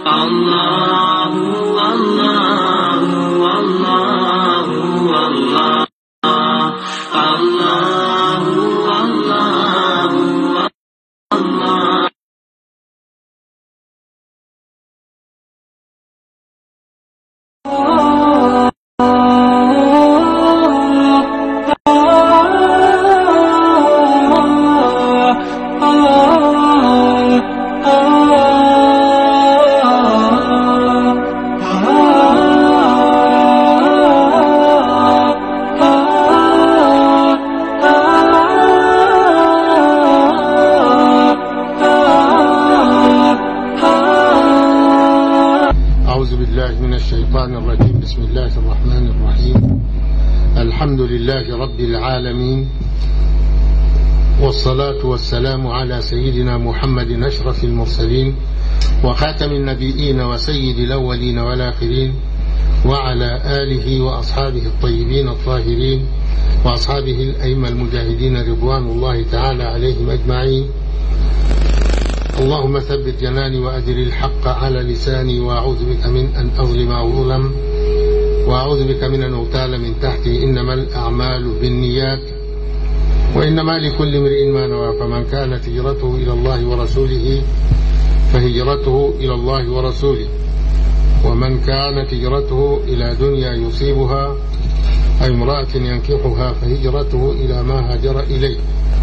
الله الله الله الله الله الله الله أعوذ بالله من الشيطان الرجيم بسم الله الرحمن الرحيم الحمد لله رب العالمين والصلاة والسلام على سيدنا محمد أشرف المرسلين وخاتم النبيين وسيد الأولين والآخرين وعلى آله وأصحابه الطيبين الطاهرين وأصحابه الأئمة المجاهدين رضوان الله تعالى عليهم أجمعين اللهم ثبت جناني وأدر الحق على لساني وأعوذ بك من أن أظلم أو أظلم وأعوذ بك من أن أغتال من تحتي إنما الأعمال بالنيات وإنما لكل امرئ ما نوى فمن كانت هجرته إلى الله ورسوله فهجرته إلى الله ورسوله ومن كانت هجرته إلى دنيا يصيبها أي امرأة ينكحها فهجرته إلى ما هاجر إليه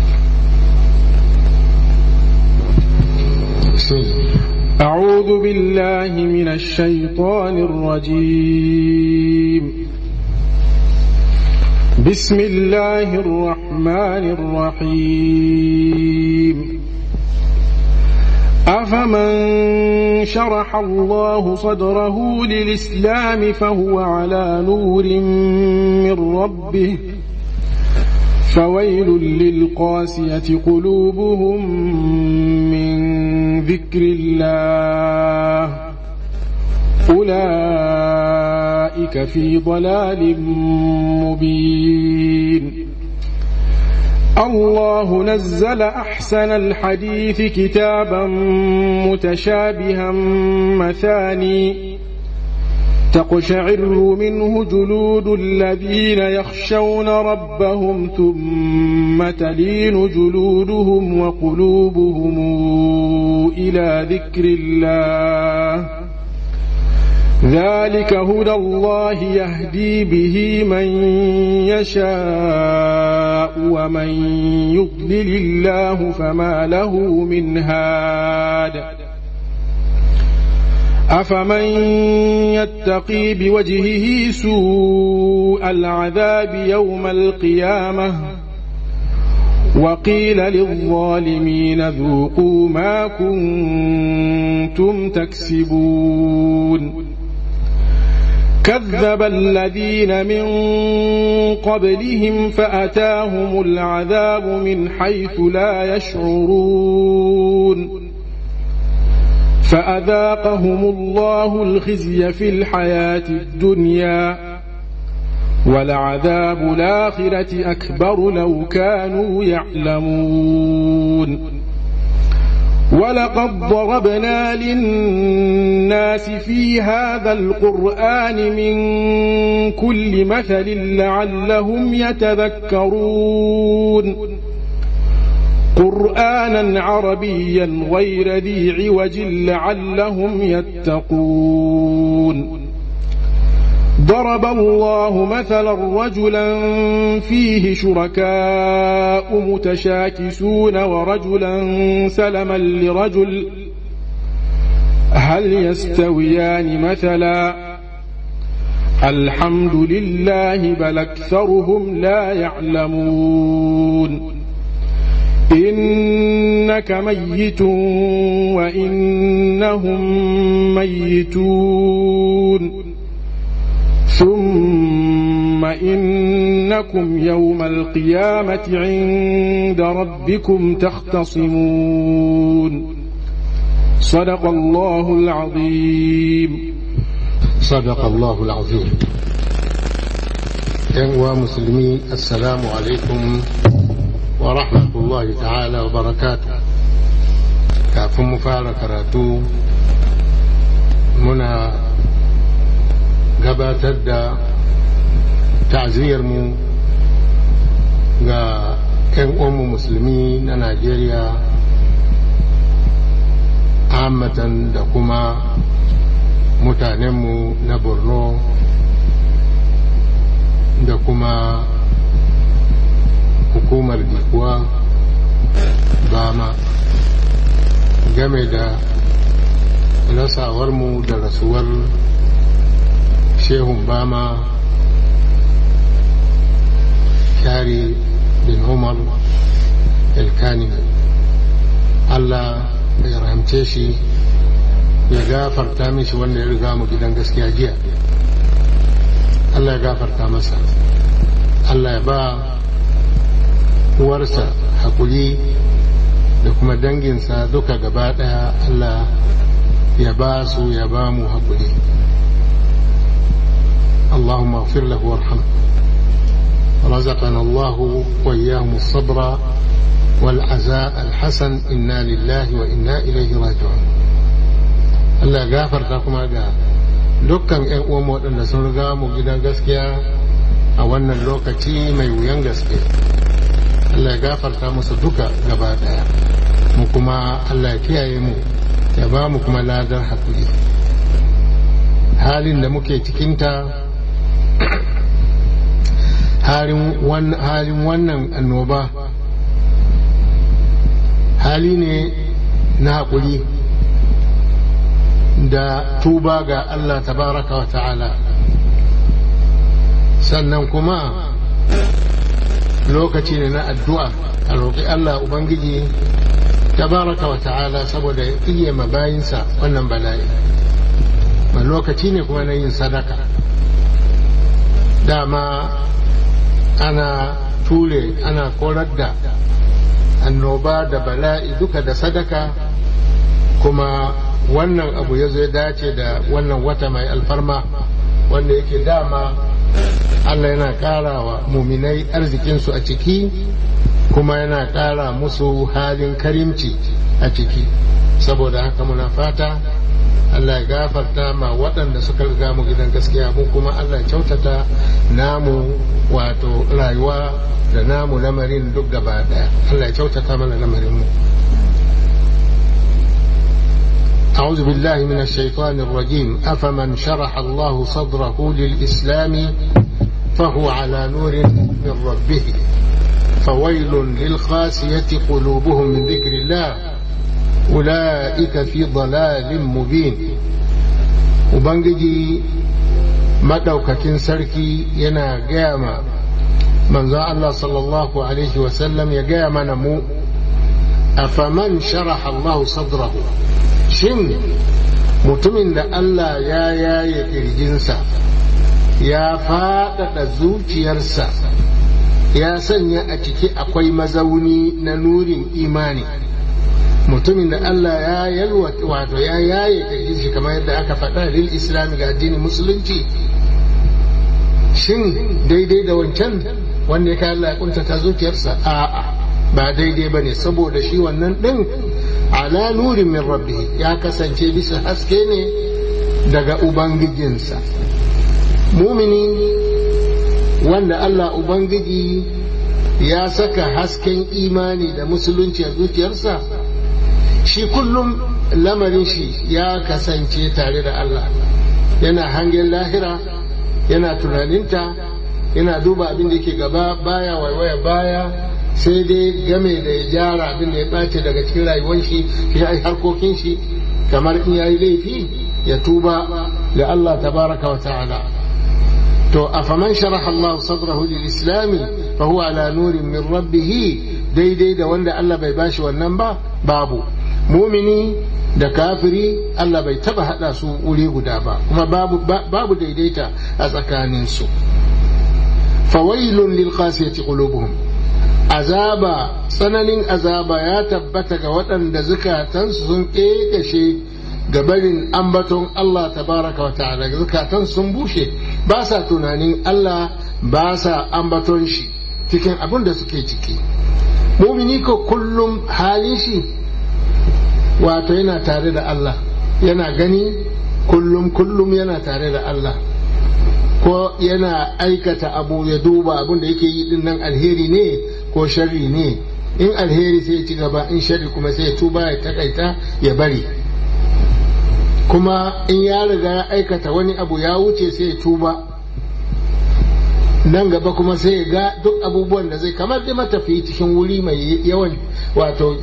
بسم الله أعوذ بالله من الشيطان الرجيم بسم الله الرحمن الرحيم أفمن شرح الله صدره للإسلام فهو على نور من ربه فويل للقاسية قلوبهم من ذكر الله أولئك في ضلال مبين الله نزل أحسن الحديث كتابا متشابها مثاني تقشعر منه جلود الذين يخشون ربهم ثم تلين جلودهم وقلوبهم إلى ذكر الله ذلك هدى الله يهدي به من يشاء ومن يضلل الله فما له من هاد أفمن يتقي بوجهه سوء العذاب يوم القيامة وقيل للظالمين ذوقوا ما كنتم تكسبون كذب الذين من قبلهم فأتاهم العذاب من حيث لا يشعرون فأذاقهم الله الخزي في الحياة الدنيا ولعذاب الآخرة أكبر لو كانوا يعلمون ولقد ضربنا للناس في هذا القرآن من كل مثل لعلهم يتذكرون قرآنا عربيا غير ذي عوج لعلهم يتقون ضرب الله مثلا رجلا فيه شركاء متشاكسون ورجلا سلما لرجل هل يستويان مثلا الحمد لله بل أكثرهم لا يعلمون إنك ميت وإنهم ميتون ثم إنكم يوم القيامة عند ربكم تختصمون صدق الله العظيم صدق الله العظيم ‘yan musulmi assalamu alaikum wa rahmatullahi ta'ala wa barakatu kafin mu fara karatu gabatar da ta'aziyarmu ga 'yan uwanmu musulmi na najeriya amatan da kuma mutanenmu na borno da kuma hukumar dikuwa bama game da rasawarmu da rasuwar shehun bama shari bin umar elkani allah ya rahamce shi ya gafarta mishi wanda ya riga mu gidan gaskiya jiya allah ya gafarta masa allah ya ba uwarsa hakuri da kuma danginsa duka gaba daya allah ya ba su ya ba mu hakuri اللهم اغفر له وارحمه رزقنا الله وإياهم الصبر والعزاء الحسن إنا لله وإنا إليه راجعون Allah gafarta kuma ga dukkan 'yan uwan waɗanda sun riga mu gidan gaskiya a wannan lokaci mai wuyan gaske Allah gafarta musu duka gaba ɗaya mu kuma Allah kiyaye mu ya ba mu kuma ladar haƙuri halin da muke cikinta halin wannan annoba hali ne na haƙuri da tuba ga Allah tabaraka wa ta'ala sannan kuma lokaci ne na addu'a a roƙi Allah Ubangiji tabaraka wa ta'ala saboda ya iya mabayinsa wannan bala'i ma lokaci ne kuma na yin sadaka dama ana ture ana korar da annoba da bala'i duka da sadaka kuma wannan abu ya zo ya dace da wannan wata mai alfarma wanda yake dama Allah yana ƙara wa muminai arzikinsu a ciki kuma yana ƙara musu halin karimci a ciki saboda haka muna fata Allah ya gafarta ma waɗanda suka riga mu gidan gaskiya mu kuma Allah ya kyautata namu wato rayuwa da namu lamarin duk gaba ɗaya Allah ya kyautata mana lamarin mu أعوذ بالله من الشيطان الرجيم أفمن شرح الله صدره للإسلام فهو على نور من ربه فويل للقاسية قلوبهم من ذكر الله أولئك في ضلال مبين وبنجي مدوكة سركي ينا قيامة من ذا الله صلى الله عليه وسلم يقيام نمو أفمن شرح الله صدره shin mutumin da Allah ya yaye ƙirjinsa ya faɗaɗa zuciyarsa ya sanya a ciki akwai mazauni na nurin imani mutumin da Allah ya yalwa wato ya yaye ƙirjin shi kamar yadda aka faɗa lil islami ga addinin musulunci shin daidai da wancan wanda ya kai Allah ya kuntata zuciyarsa a'a ba daidai ba ne saboda shi wannan ɗin ala nurin min rabbi ya kasance bisa haske ne daga ubangijinsa mumini wanda Allah ubangiji ya saka hasken imani da musulunci a zuciyarsa shi kullum lamarin shi ya kasance tare da Allah yana hangen lahira yana tunaninta yana duba abin da yake gaba baya waiwaya baya sai dai game da ya gyara abin da ya ɓace daga cikin rayuwar shi ya yi harkokin shi kamar in ya yi laifi ya tuba ga Allah tabaraka wa ta'ala to afaman sharaha Allah sadrahu lil islami fa huwa ala nurin min rabbih daidai da wanda Allah bai bashi wannan ba babu mumini da kafiri Allah bai taba hada su wuri guda ba kuma babu babu daidaita a tsakaninsu fawailun lil qasiyati qulubuhum azaba tsananin azaba ya tabbata ga waɗanda zukatansu sun ƙeƙashe ga barin ambaton Allah tabaraka wa ta'ala zukatan sun bushe ba sa tunanin Allah ba sa ambaton shi cikin abin da suke ciki mumini ko kullum halin shi wato yana tare da Allah yana gani kullum kullum yana tare da Allah ko yana aikata abu ya duba abin da yake yi din nan alheri ne ko sharri ne in alheri sai ya ci gaba in sharri kuma sai ya tuba ya takaita ya bari kuma in ya riga ya aikata wani abu ya wuce sai ya tuba nan gaba kuma sai ya ga duk abubuwan da zai kamar da matafiyi cikin wuri mai yawan wato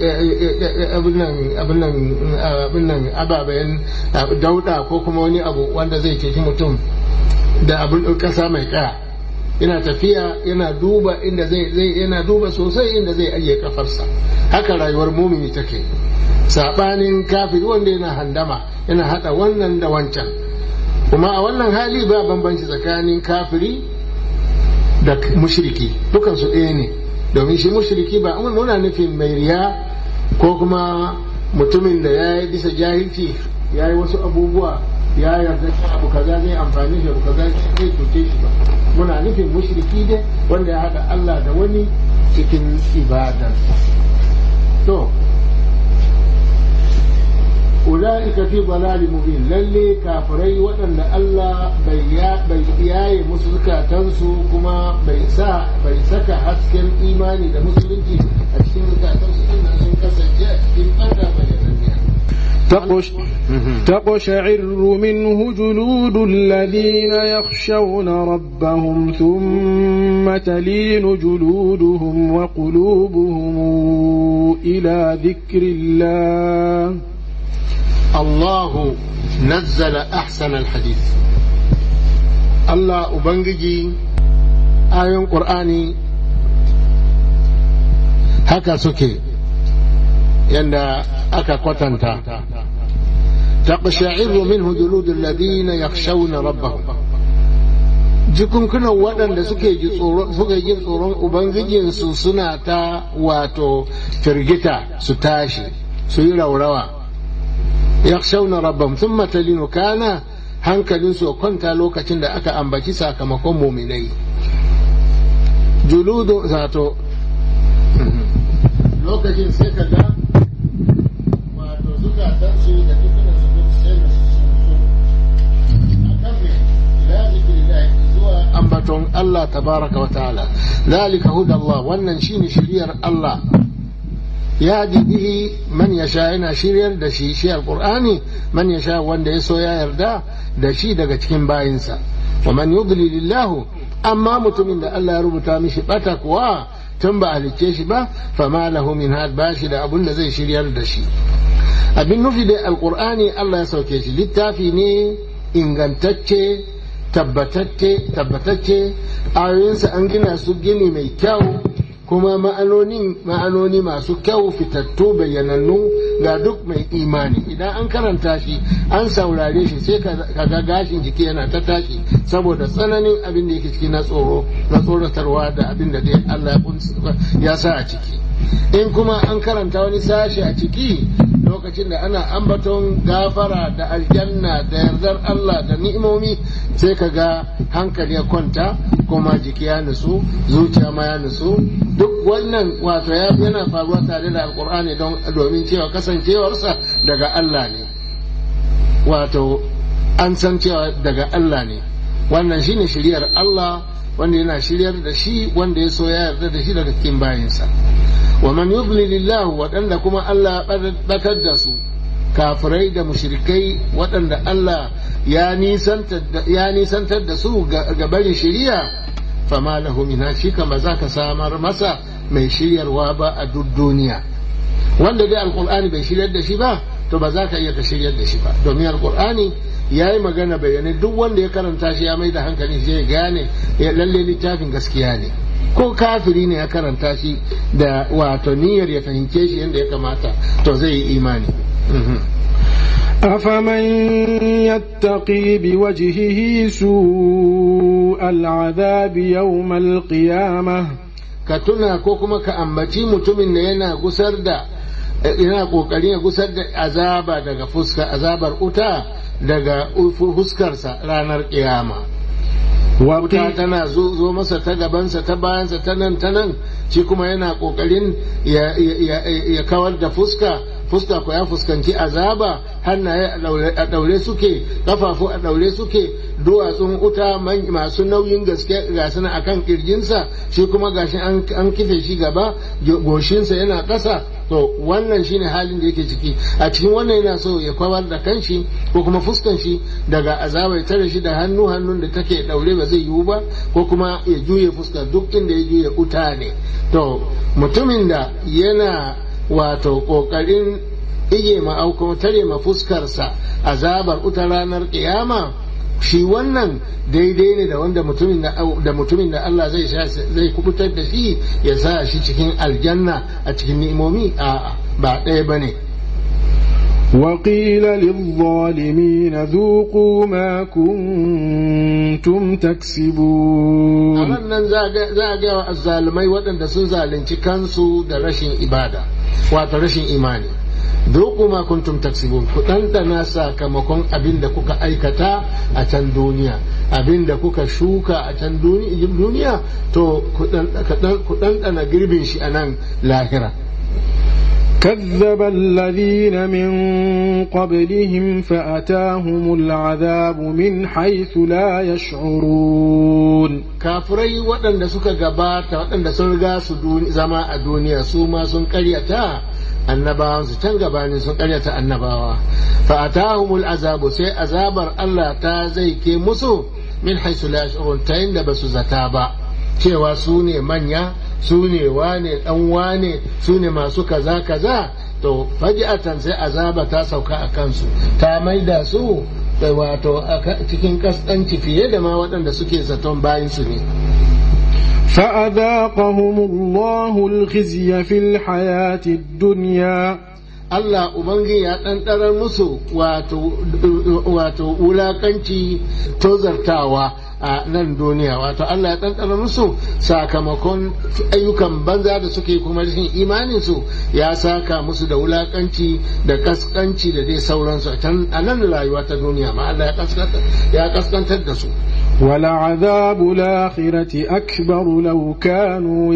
abin nan ababen dauda ko kuma wani abu wanda zai ceci mutum da abin kasa mai kaya yana tafiya yana duba inda zai yana duba sosai inda zai ajiye kafarsa haka rayuwar mumini take sabanin kafiri wanda yana handama yana hada wannan da wancan kuma a wannan hali ba bambanci tsakanin kafiri da mushriki dukansu ɗaya ne domin shi mushriki ba muna nufin mai riya ko kuma mutumin da ya yi bisa jahilci ya yi wasu abubuwa ya yarda shi abu kaza zai amfani shi abu kaza zai cuce shi ba muna nufin mushriki ne wanda ya haɗa Allah da wani cikin ibadarsa to ula'ika fi dalali mubin lalle kafirai waɗanda Allah bai yaye musu zukatansu kuma bai sa bai saka hasken imani da musulunci a cikin zukatansu inda sun kasance a cikin ɓanda bayananniya تقش تقشعر منه جلود الذين يخشون ربهم ثم تلين جلودهم وقلوبهم إلى ذكر الله الله نزل أحسن الحديث الله أبنجي آية قرآني هكا سكي يندى أكا قتنتا تقشعر منه جلود الذين يخشون ربهم jikunkunan waɗanda suke ji tsoron ubangijinsu suna ta wato firgita su tashi su yi raurawa yakhshawna rabbahum thumma talinu kana hankalin su kwanta lokacin da aka ambaci sakamakon muminai juludu zato lokacin sai ka ga wato zukatan su da dukkan su duk sai na su akan me ila zikrillah zuwa ambaton Allah tabaraka wa ta'ala zalika hudallah wannan shine shiriyar Allah yadi bihi man yasha yana shiryar da shi shi alqur'ani man yasha wanda ya so ya yarda da shi daga cikin bayinsa wa man yudlilillahu amma mutumin da Allah ya rubuta mishi bata kuwa tun ba halicce shi ba fama lahu min had ba shi da abun da zai shiryar da shi abin nufi da alqur'ani Allah ya sauke shi littafi ne ingantacce tabbatacce tabbatacce ayoyinsa an gina su gini mai kyau kuma ma'anoni ma'anoni masu kyau fitattu bayyanannu ga duk mai imani idan an karanta shi an saurare shi sai ka ga gashin jiki yana ta tashi saboda tsananin abin da yake ciki na tsoro na tsoratarwa da abin da dai Allah ya sa a ciki in kuma an karanta wani sashi a ciki lokacin da ana ambaton gafara da aljanna da yardar Allah da ni'imomi sai ka ga hankali ya kwanta kuma jiki ya nutsu zuciya ma ya nutsu duk wannan wato ya yana faruwa tare da alkur'ani don domin cewa kasancewarsa daga Allah ne wato an san cewa daga Allah ne wannan shine shiryar Allah wanda yana shiryar da shi wanda ya so ya yarda da shi daga cikin bayinsa wa man yudlilillahu waɗanda kuma Allah bakar da su kafirai da mushrikai waɗanda Allah ya nisantar da su ga barin shiriya fama lahu min shi kama za ka samar masa mai shiryarwa ba a duk duniya wanda dai alkur'ani bai shiryar da shi ba to ba za ka iya ka shiryar da shi ba domin alkur'ani ya yi magana bayanai duk wanda ya karanta shi ya mai da hankali shi ya gane ya lalle littafin gaskiya ne ko kafiri ne ya karanta shi da wato niyyar ya fahimce shi yadda ya kamata to zai yi imani أفمن يتقي بوجهه سوء العذاب يوم القيامة ka tuna ko kuma ka ambaci mutumin da yana gusar da yana kokarin ya gusar da azaba daga fuska azabar uta daga fuskarsa ranar kiyama wuta tana zo masa ta gabansa ta bayansa ta nan ta nan shi kuma yana kokarin ya kawar da fuska fuska ko ya fuskanci azaba hannaye a daure suke kafafu a daure suke duwatsun uta masu nauyin gaske ga suna akan kirjinsa shi kuma gashi an kife shi gaba goshinsa yana ƙasa to wannan shine halin da yake ciki a cikin wannan yana so ya kwawar da kanshi ko kuma fuskan shi daga azaba ya tare shi da hannu hannun da take daure ba zai yiwu ba ko kuma ya juye fuska duk inda ya juye uta ne to mutumin da yana wato kokarin ige ma au kuma tare ma fuskarsa azabar uta ranar kiyama shi wannan daidai ne da wanda mutumin da mutumin da Allah zai zai kubutar da shi ya sa shi cikin aljanna a cikin ni'imomi a ba ɗaya bane وقيل للظالمين ذوقوا ما كنتم تكسبون nan za a ga wa azzalumai waɗanda sun zalunci kansu da rashin ibada wato rashin imani Duk ma kuntum taksibun ku ɗanɗana sakamakon abin da kuka aikata a can duniya abin da kuka shuka a can duniya to ku ɗanɗana girbin shi a nan lahira كذب الذين من قبلهم فأتاهم العذاب من حيث لا يشعرون kafirai waɗanda suka gabata waɗanda sun riga su zama a duniya su ma sun ƙaryata annabawan su can gabanin sun ƙaryata annabawa fa atahumul azabu sai azabar Allah ta zai ke musu min haisu la yash'urun ta inda basu zata ba cewa su ne manya su ne wane dan wane su ne masu kaza kaza to faji'atan sai azaba ta sauka a kansu ta maida su da wato cikin kaskanci fiye da ma waɗanda suke zaton bayan su ne فأذاقهم الله الخزي في الحياة الدنيا Allah Ubangi ya ɗanɗarar musu wato wulaƙanci tozartawa a nan duniya wato Allah ya ɗanɗarar musu sakamakon ayyukan banza da suke kuma rashin imaninsu ya saka musu da wulaƙanci da kaskanci da dai sauransu a nan rayuwa ta duniya ma Allah ya kaskantar da su ولعذاب الآخرة أكبر لو كانوا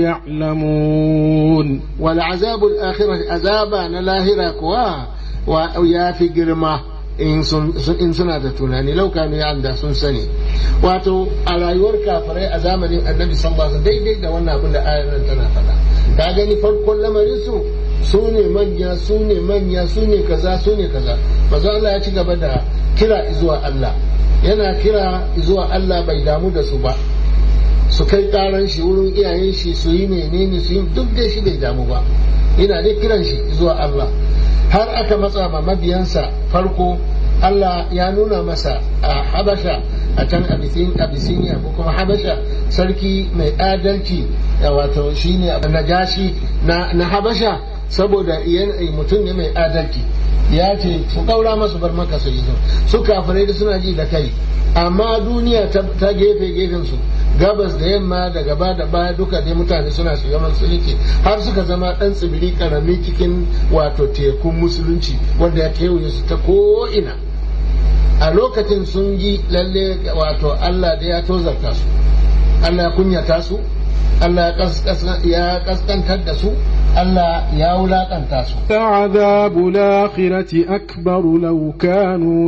يعلمون ولعذاب الآخرة عذابا نلاهرة كوا ويا في جرمه in suna da tunani laukanu ya da sun sani wato a rayuwar kafirai a zamanin annabi sallallahu alaihi daidai da wannan abin da ayar nan tana faɗa ka gani farkon lamarin su su ne manya su ne manya su ne kaza su ne kaza manzo Allah ya ci gaba da kira zuwa Allah yana kira zuwa Allah bai damu da su ba su kai karan shi wurin iyayen shi su yi menene su yi duk da shi bai damu ba ina dai kiran shi zuwa Allah har aka matsa ma mabiyansa farko Allah ya nuna masa a Habasha a can Abisiniya ko kuma Habasha sarki mai adalci wato shine najashi na Habasha saboda mutum ne mai adalci ya ce su kaura masu bar maka su yi su kafirai da suna ji da kai amma duniya ta gefe gefen su gabas da yamma da gaba da baya duka dai mutane suna shiga musulunci har suka zama dan tsibiri karami cikin wato tekun musulunci wanda ya kewaye su ta ko'ina a lokacin sun yi lalle wato Allah da ya tozarta su Allah ya kunyata su Allah ya kaskantar da su Allah ya wulaƙanta su. عذاب الآخرة أكبر لو كانوا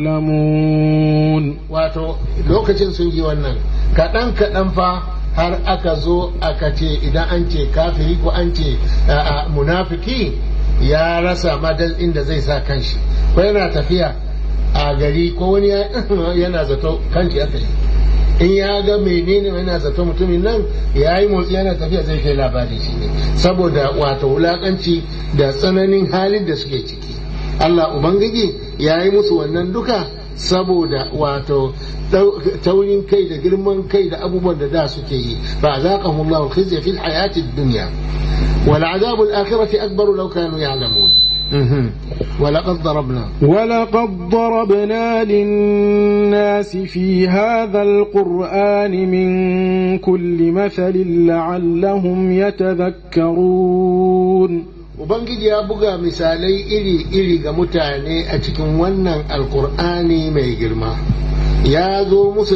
يعلمون Wato lokacin sun yi wannan kaɗan kaɗan fa har aka zo aka ce idan an ce kafiri ko an ce munafiki ya rasa madal inda zai sa kanshi ko yana tafiya a gari ko wani yana zato kanshi aka yi in ya ga menene yana zato mutumin nan ya yi motsi yana tafiya zai kai labari shi ne saboda wato wulakanci da tsananin halin da suke ciki Allah Ubangiji ya yi musu wannan duka saboda wato taurin kai da girman kai da abubuwan da da suke yi fa azaqahum Allahu khizya fil hayati dunya wal azabul akhirati akbar law kanu ya'lamun ولقد ضربنا ولقد ضربنا للناس في هذا القرآن من كل مثل لعلهم يتذكرون Ubangiji ya buga misalai iri-iri ga mutane a cikin wannan alkur'ani mai girma. Ya zo musu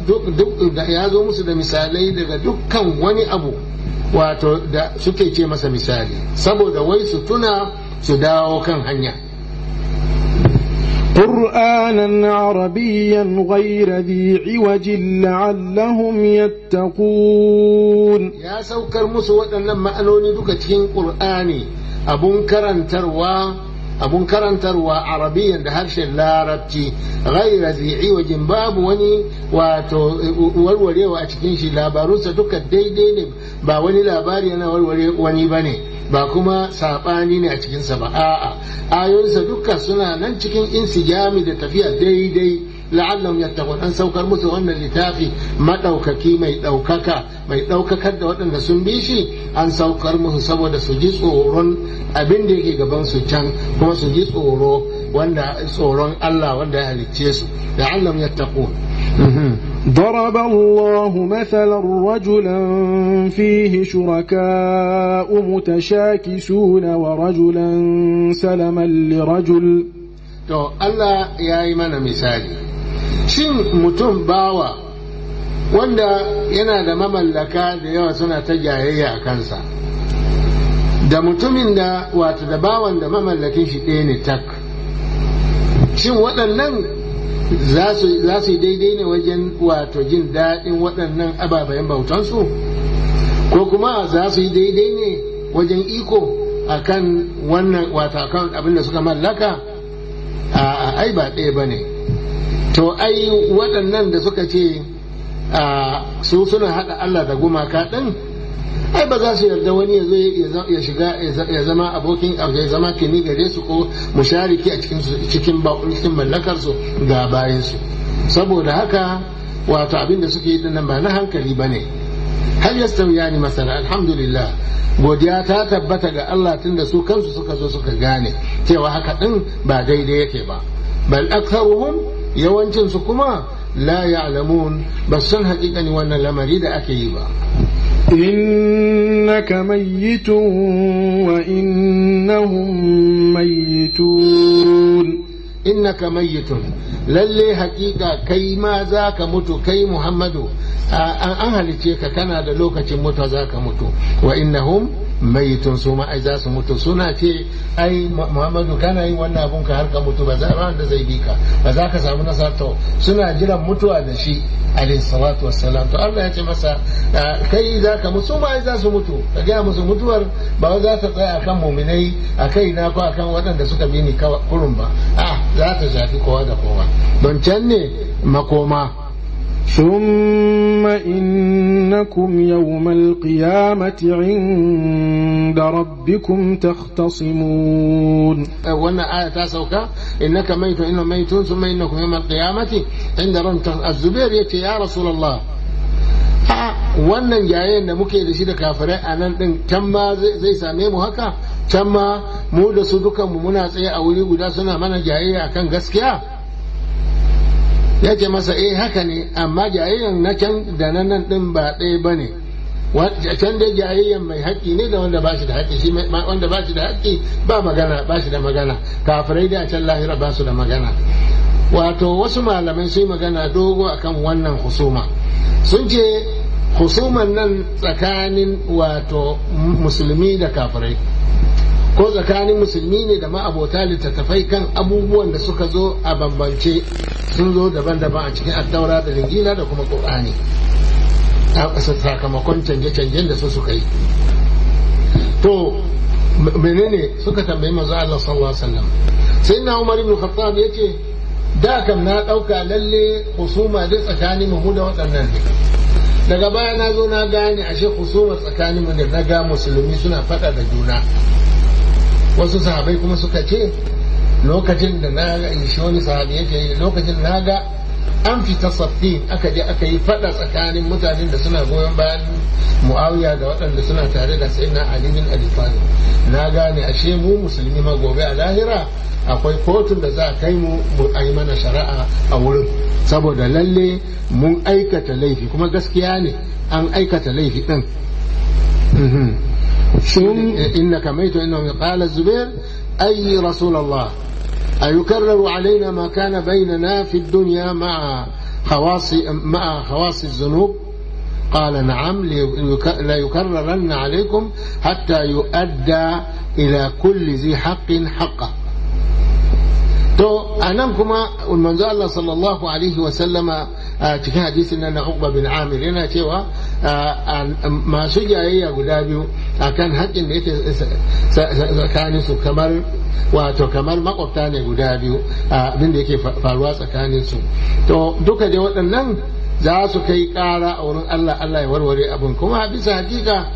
da misalai daga dukkan wani abu wato da suke ce masa misali, saboda wai su tuna su dawo kan hanya قرآنا عربيا غير ذي عوج لعلهم يتقون ya saukar musu waɗannan ma'anoni duka cikin ƙur'ani abun karantarwa abun karantarwa arabiyan da harshen larabci ghaira zai wajen babu wani wato warwarewa a cikin shi labarunsa duka daidai ne ba wani labari yana warware wani ba ne ba kuma saɓani ne a cikinsa ba a'a ayoyinsa duka suna nan cikin insijami da tafiya daidai la'allahum yattaqun an saukar musu wannan littafi madaukaki mai daukaka mai daukakar da waɗanda sun bi shi an saukar musu saboda su ji tsoron abin da yake gaban su can kuma su ji tsoro wanda tsoron Allah wanda ya halicce su la'allahum yattaqun ضرب الله مثلا رجلا فيه شركاء متشاكسون ورجلا سلما لرجل to Allah ya yi mana misali shin mutum bawa wanda yana da mamallaka da yawa suna ta jayayya a kansa da mutumin da wato da bawan da mamallakin shi ɗaya ne tak shin waɗannan za su yi daidai ne wajen wato jin daɗin waɗannan ababen bautansu ko kuma za su yi daidai ne wajen iko akan wannan wato akan abin da suka mallaka a ai ba ɗaya ba ne to ai waɗannan da suka ce su suna haɗa Allah da gumaka ɗin ai ba za su yarda wani ya shiga ya zama abokin ya zama kini gare su ko mushariki a cikin cikin cikin mallakar su ga bayan su saboda haka wato abin da suke yi dinnan ba na hankali bane hal yastawiyani masala alhamdulillah godiya ta tabbata ga Allah tunda su kansu suka zo suka gane cewa haka din ba daidai yake ba bal aktharuhum yawancin su kuma la ya'lamun ba san haƙiƙani wannan lamari da ake yi ba إنك ميت وإنهم ميتون innaka mayyitun lalle hakika kai ma za ka mutu kai muhammadu an halice ka kana da lokacin mutu za ka mutu wa innahum mayyitun su ma ai za su mutu suna ce ai muhammadu kana yin wannan abun ka har ka mutu ba za da zai bi ka ba za ka samu nasar to suna jiran mutuwa da shi alayhi salatu wassalam to Allah ya ce masa kai za ka mutu ma ai za su mutu ka gaya musu mutuwar ba za ta tsaya akan muminai a kai na ko akan waɗanda suka bi ni kurun ba a za ta shafi kowa da kowa don can ne makoma ثم إنكم يوم القيامة عند ربكم تختصمون وانا آية تاسوكا إنك ميت إنه ميتون ثم إنكم يوم القيامة عند ربكم الزبير يتي يا رسول الله wannan jayayen da muke da shi da kafirai a nan din can ma zai same mu haka can ma mu da su dukanmu muna tsaye a wuri guda suna mana jayayya akan gaskiya ya ce masa eh haka ne amma jayayyan na can da nan nan din ba ɗaya ba ne can dai jayayyan mai haƙƙi ne da wanda ba shi da haƙƙi shi wanda ba shi da haƙƙi ba magana ba shi da magana kafirai da can lahira ba su da magana wato wasu malamai sun magana dogo akan wannan husuma sun ce husuman nan tsakanin wato musulmi da kafirai ko tsakanin musulmi ne da ma'abota littattafai kan abubuwan da suka zo a bambance sun zo daban-daban a cikin attaura da linjila da kuma ƙur'ani a sakamakon canje-canjen da su suka yi to menene suka tambayi manzo Allah sallallahu alaihi wasallam sai na Umar ibn Khattab yace da kam na dauka lalle husuma dai tsakanin mu da waɗannan ne daga baya na zo na gane ashe husuma tsakanin mu da na ga musulmi suna faɗa da juna wasu sahabai kuma suka ce lokacin da na ga shi wani sahabi yake lokacin na ga an fita saffin aka je aka yi fada tsakanin mutanen da suna goyon bayan muawiya da waɗanda suna tare da sayyidina ali bin abi talib na gane ashe mu musulmi ma gobe a lahira akwai kotun da za a kai mu mu yi mana shari'a a wurin saboda lalle mun aikata laifi kuma gaskiya ne an aikata laifi din إنك ميت إنه قال الزبير أي رسول الله أيكرر علينا ما كان بيننا في الدنيا مع خواص مع خواص الذنوب قال نعم ليك- ليكررن عليكم حتى يؤدى إلى كل ذي حق حقه to a nan kuma manzo Allah sallallahu alaihi wa sallama a cikin hadisin nan na Uqba bin Amir yana cewa a, a, masu jayayya guda biyu akan haƙƙin da yake tsakanin su kamar wato kamar makwabta ne guda biyu abin da yake faruwa tsakanin su to duka dai waɗannan za su kai ƙara a wurin Allah Allah ya warware abin kuma bisa hakika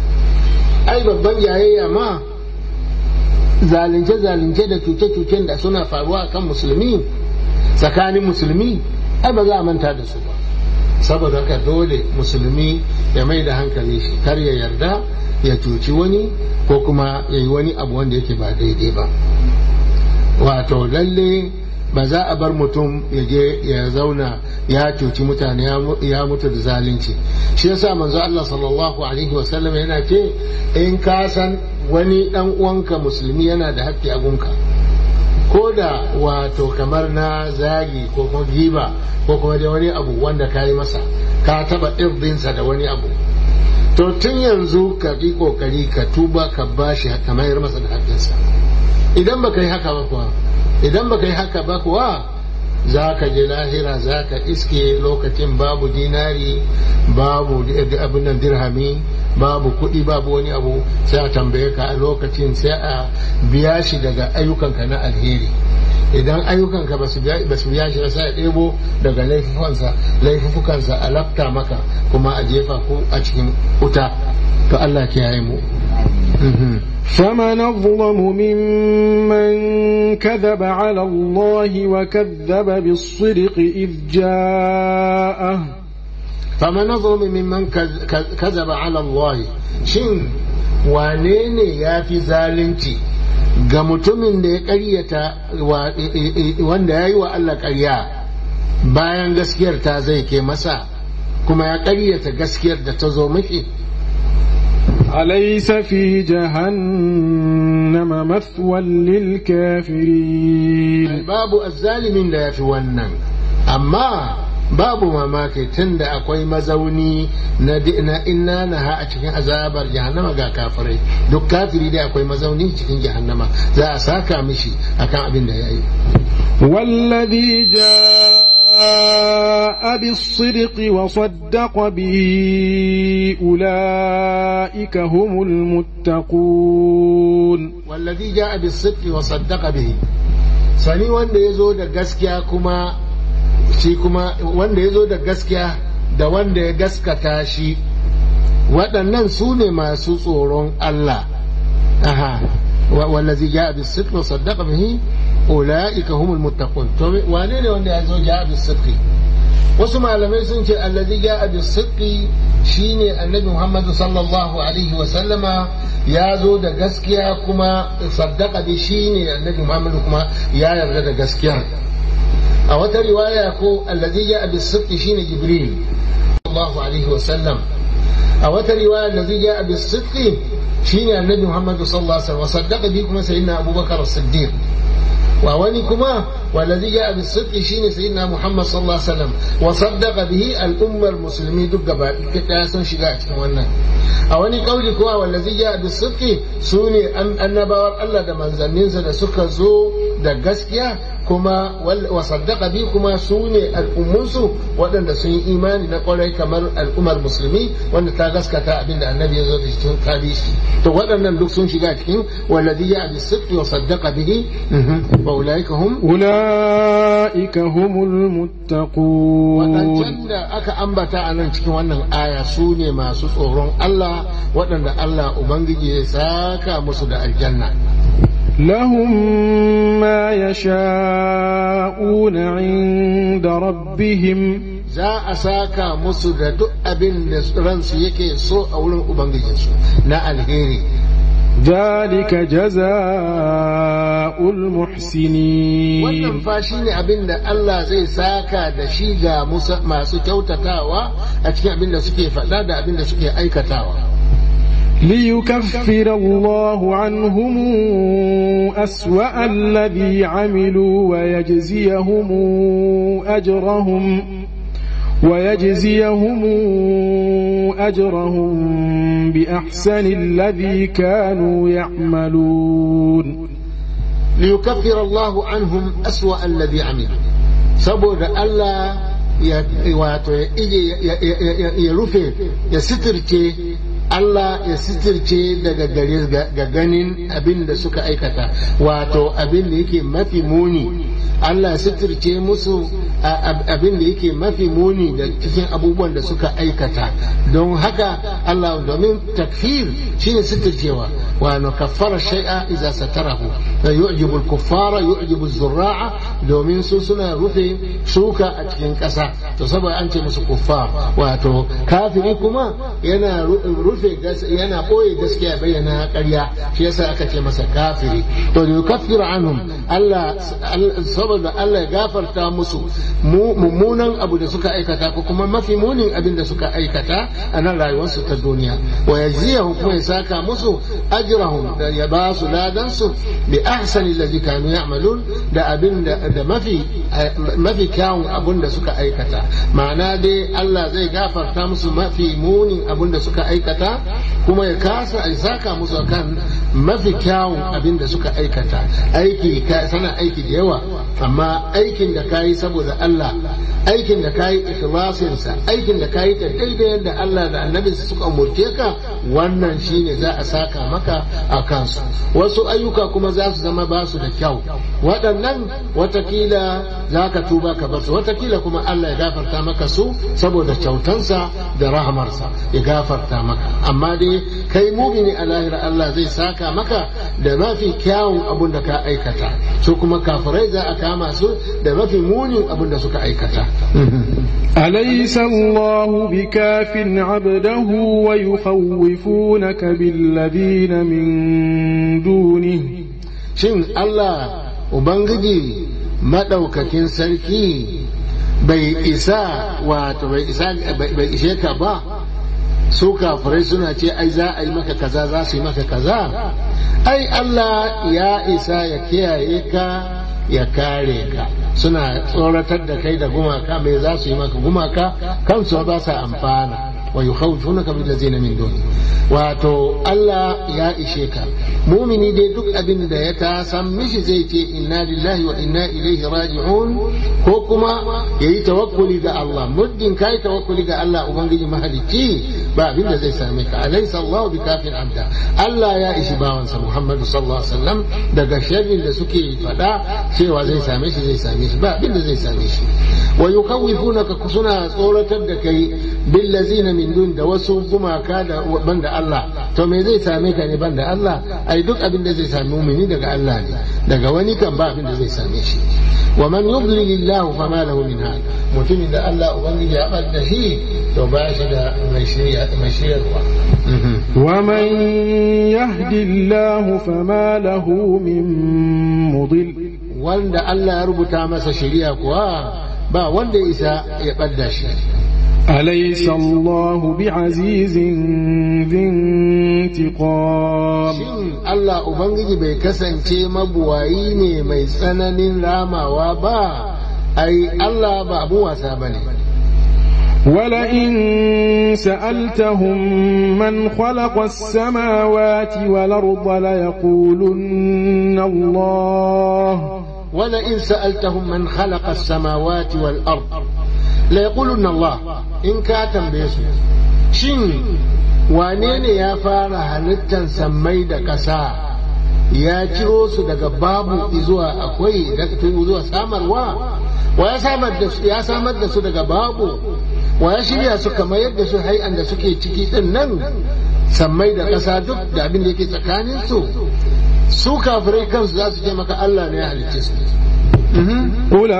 ai babban jayayya ma zalunce-zalunce da cuce-cucen da suna faruwa kan musulmi tsakanin musulmi ai ba za a manta da su ba saboda haka dole musulmi ya mai da hankali shi kar ya yarda ya cuci wani ko kuma ya yi wani abu wanda yake ba daidai ba wato lalle ba za a bar mutum ya je ya zauna ya cuci mutane ya mutu da zalunci shi yasa manzo Allah sallallahu alaihi wasallam yana ce in ka san wani dan uwanka musulmi yana da haƙƙi a gunka ko da wato kamar na zagi ko kuma giba ko kuma da wani abu wanda ka yi masa ka taba irdinsa da wani abu to tun yanzu ka yi kokari ka tuba ka bashi ka mayar masa da haƙƙinsa idan baka yi haka ba kuwa idan baka yi haka ba kuwa za ka je lahira za ka iske lokacin babu dinari babu abin nan dirhami babu kuɗi babu wani abu sai a tambaye ka a lokacin sai a biya shi daga ayyukanka na alheri idan ayyukanka ba su biya shi ba sai a ɗebo daga laifukansa a lafta maka kuma a jefa ku a cikin wuta to Allah kiyaye mu فمن أظلم ممن كذب على الله وكذب بالصدق إذ جاءه فمن أظلم ممن كذب على الله شن wanene ya fi zalunci ga mutumin da ya ƙaryata wanda ya yi wa Allah ƙarya bayan gaskiyar ta zai ke masa kuma ya ƙaryata gaskiyar da ta zo miki أليس في جهنم مثوى للكافرين babu azzalimin da ya fi wannan amma babu mamaki tun da akwai mazauni na inna na ha a cikin azabar jahannama ga kafirai duk kafiri dai akwai mazauni cikin jahannama za a saka mishi akan abin da ya yi والذي جاء بالصدق وصدق به أولئك هم المتقون والذي جاء بالصدق وصدق به sani wanda ya zo da gaskiya kuma shi kuma wanda ya zo da gaskiya da wanda ya gaskata shi waɗannan su ne masu tsoron Allah aha wallazi ja'a bis sidq wa saddaqa bihi ulaika humul muttaqun to wane ne wanda ya zo ja'a bis sidq wasu malamai sun ce allazi ja'a bis sidq shine annabi Muhammad sallallahu alaihi wa sallama ya zo da gaskiya kuma saddaqa bi shine annabi Muhammad kuma ya yarda da gaskiyar a wata riwaya ko allazi ja'a bis sidq shine Jibril sallallahu alaihi wa sallam a wata riwaya allazi ja'a bis sidq shine annabi Muhammad sallallahu alaihi wa sallam saddaqa bi kuma sayyidina Abubakar as-Siddiq wa wani kuma والذي جاء بالصدق شين سيدنا محمد صلى الله عليه وسلم وصدق به الأمة المسلمين دق كتاسن شجاع wannan a wani kauli kuwa wallazi ja da sidqi sune annabawan Allah da manzanninsa da suka zo da gaskiya kuma wa saddaqa bi kuma sune al'ummunsu waɗanda sun yi imani na kwarai kamar al'ummar musulmi wanda ta gaskata abinda annabi ya zo da cikin tabishi to waɗannan duk sun shiga cikin wallazi ja da sidqi wa saddaqa bihi wa ulaika hum أولئك هم المتقون waɗancan da aka ambata a nan cikin wannan aya su ne masu tsoron Allah waɗanda Allah Ubangiji ya saka musu da aljanna لهم ما يشاءون عند ربهم za a saka musu da duk abin da ransu yake so a wurin Ubangijinsu na alheri ذلك جزاء المحسنين wannan fa shi ne abin da Allah zai saka da shi ga masu kyautatawa a cikin abin da suke faɗa da abin da suke aikatawa ليكفر الله عنهم أسوأ الذي عملوا ويجزيهم أجرهم ويجزيهم أجرهم بأحسن الذي كانوا يعملون ليكفر الله عنهم أسوأ الذي عملوا saboda Allah ya wato ya rufe ya sitirce Allah ya sitirce daga gare ga ganin abin da suka aikata wato abin da yake mafi muni Allah ya sitirce musu abin da yake mafi muni da cikin abubuwan da suka aikata don haka Allah domin takfir shine sitircewa wa no kaffara shay'a idza satarahu yu'jibu al-kuffara yu'jibu az-zurra'a domin su suna rufe shuka a cikin ƙasa to saboda an ce musu kuffar wato kafiri kuma yana rufe yana ɓoye gaskiya bayyana ƙarya shi yasa aka ce masa kafiri to da yukaffiru anhum Allah saboda Allah ya gafarta musu mummunan abu da suka aikata ko kuma mafi munin abin da suka aikata a nan rayuwarsu ta duniya wa yajziyahum kuma ya saka musu ajrahum da ya ba su ladan su bi ahsani allazi kanu ya'malun da abin da mafi mafi kyawun abin da suka aikata ma'ana dai Allah zai gafarta musu mafi munin abin da suka aikata kuma ya kasa a saka musu akan mafi kyawun abin da suka aikata aiki sana aiki da yawa amma aikin da ka yi saboda Allah aikin da ka yi ikhlasinsa aikin da ka yi ta daidai yadda Allah da annabinsa suka umurce ka wannan shine za a saka maka a kansu wasu ayyuka kuma za su zama ba su da kyau waɗannan watakila za ka tuba ka bar su watakila kuma Allah ya gafarta maka su saboda kyautansa da rahamarsa ya gafarta maka amma dai kai mumini a lahira Allah zai saka maka da mafi kyawun abun da ka aikata su kuma kafirai za a kama su da mafi munin abun da suka aikata أليس الله بكاف عبده ويخوفونك بالذين من دونه shin Allah Ubangiji maɗaukakin sarki bai isa wato bai isa bai ishe ka ba su kafirai suna ce ai za a yi maka kaza za su yi maka kaza ai Allah ya isa ya kiyaye ka ya kare ka suna tsoratar da kai da gumaka mai za su yi maka gumaka kansu ba sa amfana wa yukhawfunaka bil ladzina min duni wato Allah ya ishe ka mumini dai duk abin da ya ta san mishi zai ce inna lillahi wa inna ilaihi raji'un ko kuma yayi tawakkuli ga Allah muddin kai tawakkuli ga Allah ubangiji mahalicci ba abin da zai same ka alaysa Allah bi kafin abda Allah ya ishi bawansa Muhammadu sallallahu alaihi wasallam daga sharrin da suke fada cewa zai same shi zai same shi ba abin da zai same shi wa yukawwifunaka suna tsoratar da kai bil ladzina min dun da wasu gumaka da banda Allah to me zai same ka ne banda Allah ai duk abin da zai same mumini daga Allah ne daga wani kan ba abin da zai same shi wa man yudlil Allah fa ma lahu min hada mutumin da Allah ubangiji ya bar da shi to ba shi da mai shirya mai shiryarwa ومن يهد الله فما له من مضل wanda Allah ya rubuta masa shari'a kuwa ba wanda ya isa ya ɓadda shi أليس الله بعزيز ذي انتقام shin Allah Ubangiji bai kasance mabuwayi ne mai tsananin ramawa ba ai Allah ba abu wasa ba ne ولئن سألتهم من خلق السماوات والأرض ليقولن الله ولئن سألتهم من خلق السماوات والأرض ليقولن الله إن كاتم بيسو شين وانين يا فار halittan sammai da ƙasa ya ciro su daga babu zuwa akwai zuwa samarwa wa ya samar da su ya samar da su daga babu wa ya shirya su kamar yadda su hai'an da suke ciki din nan sammai da ƙasa duk da abin da yake tsakanin su su kafirai kansu za su ce maka Allah ne ya halicce su قل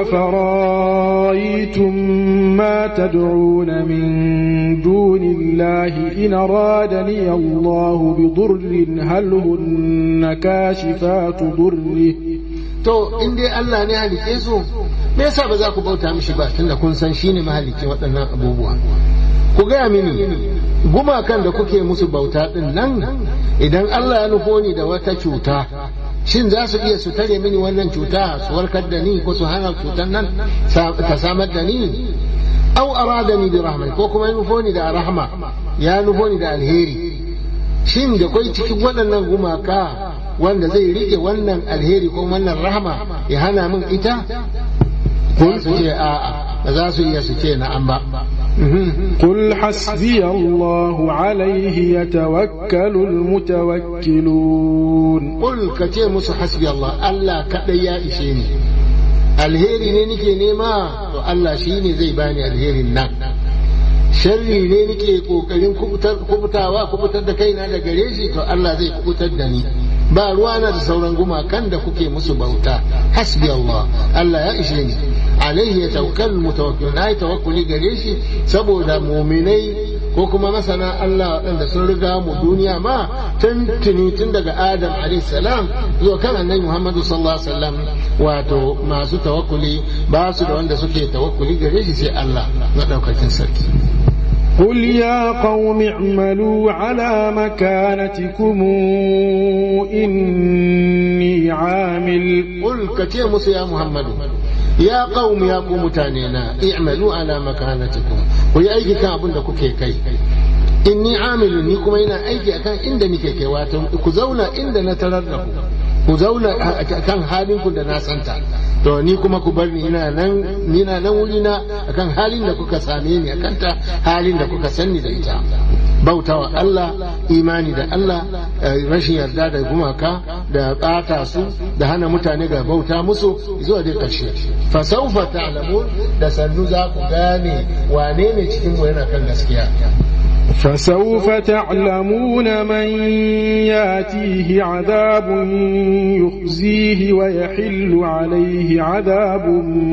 أفرأيتم ما تدعون من دون الله إن أرادني الله بضر هل هن كاشفات ضره to in dai Allah ne halice su me yasa ba za ku bauta mishi ba tunda kun san shine mahalicin waɗannan abubuwa ku gaya mini gumakan da kuke musu bauta din nan idan Allah ya nufo ni da wata cuta shin za su iya su tare mini wannan cuta su warkar da ni ko su hana cutar nan ta samar da ni au aradani bi rahmati ko kuma ya nufo ni da rahma ya nufo ni da alheri shin da kwai cikin waɗannan gumaka wanda zai rike wannan alheri ko wannan rahma ya hana min ita ko su ce a'a ba za su iya su ce na'am ba قل حسبي الله عليه يتوكل المتوكلون قل كتير musu hasbi Allah Allah kadai ya ishe ni alheri ne nike nema to Allah shi ne zai bani alherin nan sharri ne nike kokarin kubutawa kubutar da kaina da gare shi to Allah zai kubutar da ni ba ruwana da sauran gumakan da kuke musu bauta hasbi Allah Allah ya ishe ni alaihi ya tawakkal mutawakkil na yi tawakkuli gare shi saboda muminai ko kuma masana Allah waɗanda sun riga mu duniya ma tun tuni tun daga Adam alaihi salam zuwa kan annabi Muhammadu sallallahu alaihi wasallam wato masu tawakkuli ba su da wanda suke tawakkuli gare shi sai Allah na ɗaukakin sarki قل يا قوم اعملوا على مكانتكم إني عامل قل كتير موسى يا محمد يا قوم يا قوم تانينا اعملوا على مكانتكم ويا أيدي كان أبن كوكي كي inni amilu ni kuma ina aiki akan inda nike kai wato ku zauna inda na tarar da ku ku zauna kan halin ku da na santa to ni kuma ku bar ni ina nan ni na nan wuri na akan halin da kuka same ni akan ta halin da kuka sanni da ita bautawa Allah imani da Allah rashin yarda da gumaka da ɓata su da hana mutane ga bauta musu zuwa dai ƙarshe fa saufa ta'lamun da sannu za ku gane wane ne cikin mu yana kan gaskiya فسوف تعلمون من ياتيه عذاب يخزيه ويحل عليه عذاب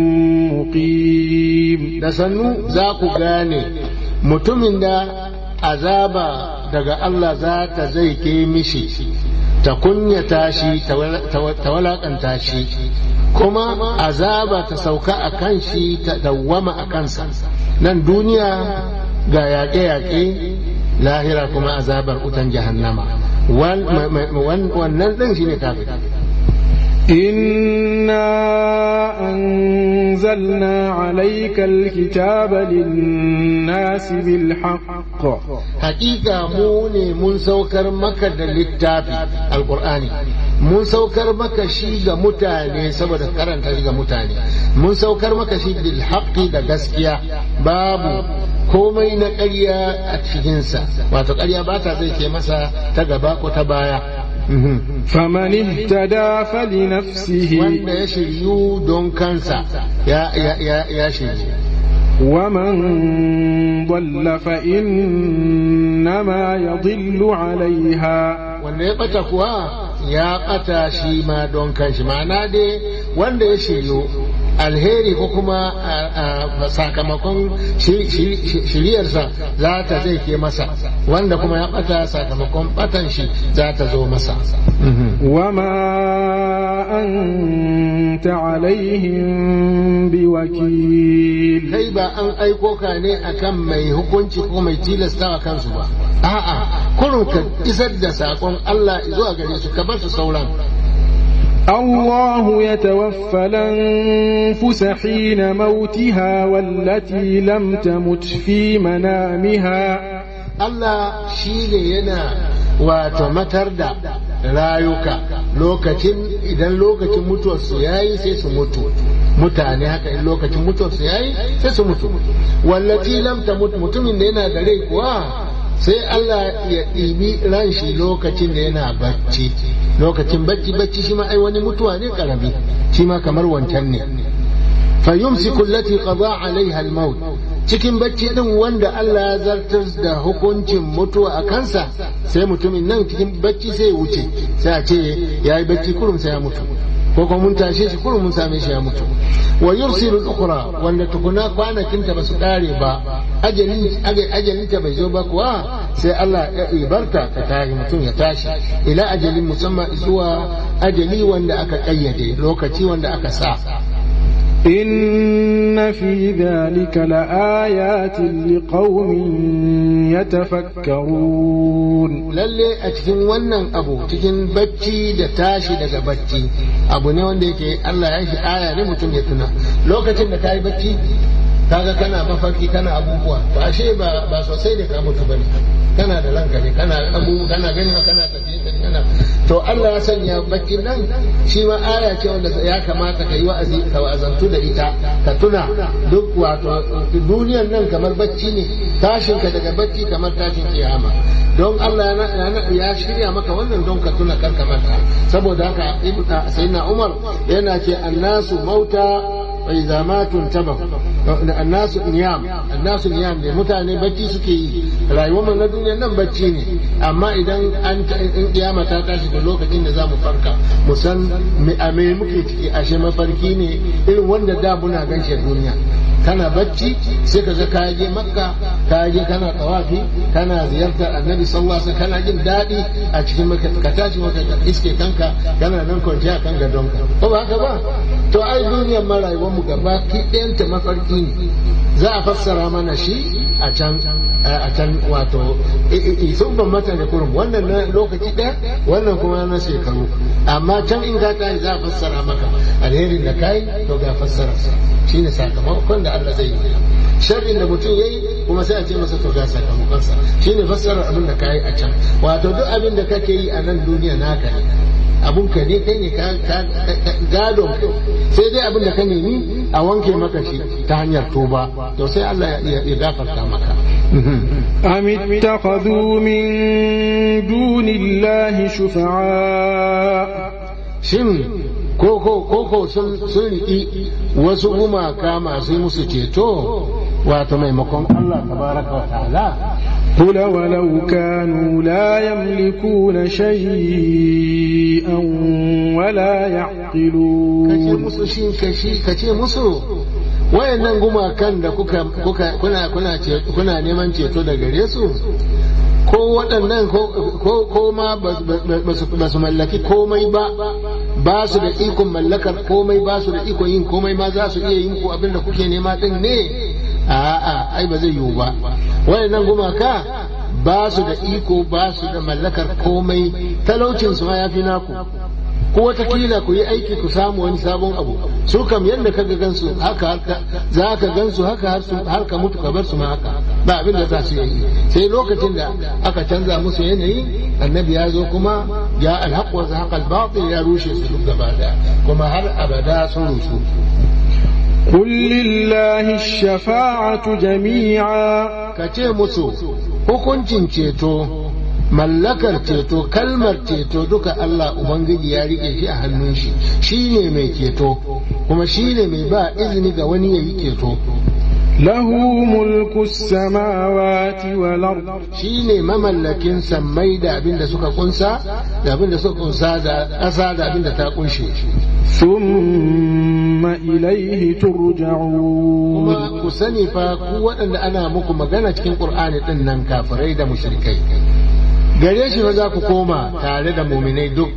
مقيم da sannu za ku gane mutumin da azaba daga Allah za ta zai ke mishi ta kunyata shi ta walakanta shi kuma azaba ta sauka a kan shi ta dawwama a kansa nan duniya ga yaƙe-yaƙe lahira kuma azabar utan jahannama wannan ɗin shi ne kafin إنا أنزلنا عليك الكتاب للناس بالحق حقيقة موني من سوكر مكة للتافي القرآن mun saukar maka shi ga mutane saboda karanta shi ga mutane mun saukar maka shi bil haqqi da gaskiya babu komai na ƙarya a cikinsa wato ƙarya ba ta zai ke masa ta gaba ko ta baya فمن اهتدى فلنفسه wanda ya shiryu don kansa ya ya ya ya shiryu ومن ضل فإنما يضل عليها wanda ya bata kuwa ya bata shi ma don kanshi ma'ana dai wanda ya shiryu alheri ko kuma sakamakon shiriyarsa za ta zai ke masa wanda kuma ya bata sakamakon batan shi za ta zo masa وما أنت عليهم بوكيل kai ba an aiko ka ne akan mai hukunci ko mai tilasta a kansu ba a'a kurun ka isar da sakon Allah zuwa gare su ka bar su sauran الله يتوفى الأنفس حين موتها والتي لم تمت في منامها Allah shi ne yana wato matar da rayuka lokacin idan lokacin mutuwarsu ya yi sai su mutu mutane haka in lokacin mutuwarsu ya yi sai su mutu wallati lam tamut mutumin da yana da rai kuwa sai Allah ya ɗibi ran shi lokacin da yana bacci lokacin bacci bacci shi ma ai wani mutuwa ne karami shi ma kamar wancan ne fa yumsiku allati qada alaiha al-maut cikin bacci din wanda Allah ya zartar da hukuncin mutuwa a kansa sai mutumin nan cikin bacci sai ya wuce sai a ce ya yi bacci kurum sai ya mutu ko kuma mun tashe shi kurum mun same shi ya mutu wa yursilu al-ukhra wanda tukuna kwanakinta ba su kare ba ajalinta bai zo ba kuwa sai Allah ya ibarta ta tashi mutum ya tashi ila ajalin musamman zuwa ajali wanda aka kayyade lokaci wanda aka sa إن في ذلك لآيات لقوم يتفكرون lalle a cikin wannan abu cikin bacci da tashi daga bacci abu ne wanda yake Allah ya shi aya ne mutum ya tuna lokacin da ka yi bacci kaga kana mafarki kana abubuwa to ashe ba ba sosai ne ka mutu bane kana da ranka ne kana abu kana gani kana tafiye tafiye kana to Allah ya sanya bakin nan shi ma aya ce wanda ya kamata ka yi wa'azi ka wa'azantu da ita ka tuna duk wato duniyar nan kamar bacci ne tashin ka daga bacci kamar tashin kiyama don Allah ya shirya maka wannan don ka tuna karka mata saboda haka sayyidina Umar yana ce annasu mauta وإذا ماتوا انتبهوا الناس نيام الناس نيام ne mutane bacci suke yi rayuwar mu na duniya nan bacci ne amma idan an in kiyama ta tashi da lokacin da zamu farka mu san me a me muke ciki ashe mafarki ne irin wanda da muna ganshe duniya kana bacci sai ka ga ka je makka ka je kana tawafi kana ziyartar annabi sallallahu alaihi wasallam kana jin daɗi a cikin maka ka tashi maka ka iske kanka kana nan kwanciya kan gadonka ko ba haka ba to ai duniyar ma rayuwar mu gaba ki ɗayanta mafarki ne za a fassara mana shi a can a can wato sun ban mata ne kurum wannan na lokaci ɗaya wannan kuma na shekaru amma can in ka tashi za a fassara maka alherin da kai to ga fassararsa shine sakamakon da Allah zai yi sharrin da mutum yayi kuma sai a ce masa to ga sakamakonsa shine fassarar abin da kai a can wato duk abin da kake yi a nan duniya naka ne abun ka ne kai ne gadon sai dai abin da ka nemi a wanke maka shi ta hanyar tuba to sai Allah ya gafarta maka أم اتخذوا من دون الله شفعاء shin koko koko sun riƙi wasu gumaka masu musu ceto wato maimakon Allah tabaraka wa ta'ala قل ولو كانوا لا يملكون شيئا ولا kace يعقلون musu shin kashi kace musu wayannan gumakan da kuka kuka kuna kuna ce- kuna neman ceto da gare su ko waɗannan ko ko ko ma ba su- ba su mallaki komai ba ba su da ikon mallakar komai ba su da ikon yin komai ma za su iya yin ku abin da kuke nema din ne a'a ai ba zai yiwu ba wayannan gumaka ba su da iko ba su da mallakar komai talaucin su ma yafi naku ko watakila ku yi aiki ku samu wani sabon abu su kam yadda ka ga gansu haka haka za ka gansu haka har su- har ka mutu ka bar su ma haka ba abin da za su yi sai lokacin da aka canza musu yanayi annabi ya zo kuma ya alhaq wa zahaqa al-batil ya rushe su duk gaba daya kuma har abada sun rusu قل لله الشفاعة جميعا ka ce musu hukuncin ceto mallakar ceto kalmar ceto duka Allah Ubangiji ya rike shi a hannun shi shi ne mai ceto kuma shi ne mai ba izini ga wani ya yi ceto له ملك السماوات والأرض shi ne mamallakin sammai da abin da suka kunsa da abin da suka kunsa da ƙasa da abin da ta kunshe ثم إليه ترجعون kuma ku sani fa ku waɗanda ana muku magana cikin ƙur'ani ɗin nan kafirai da mushrikai gare shi fa za ku koma tare da muminai duk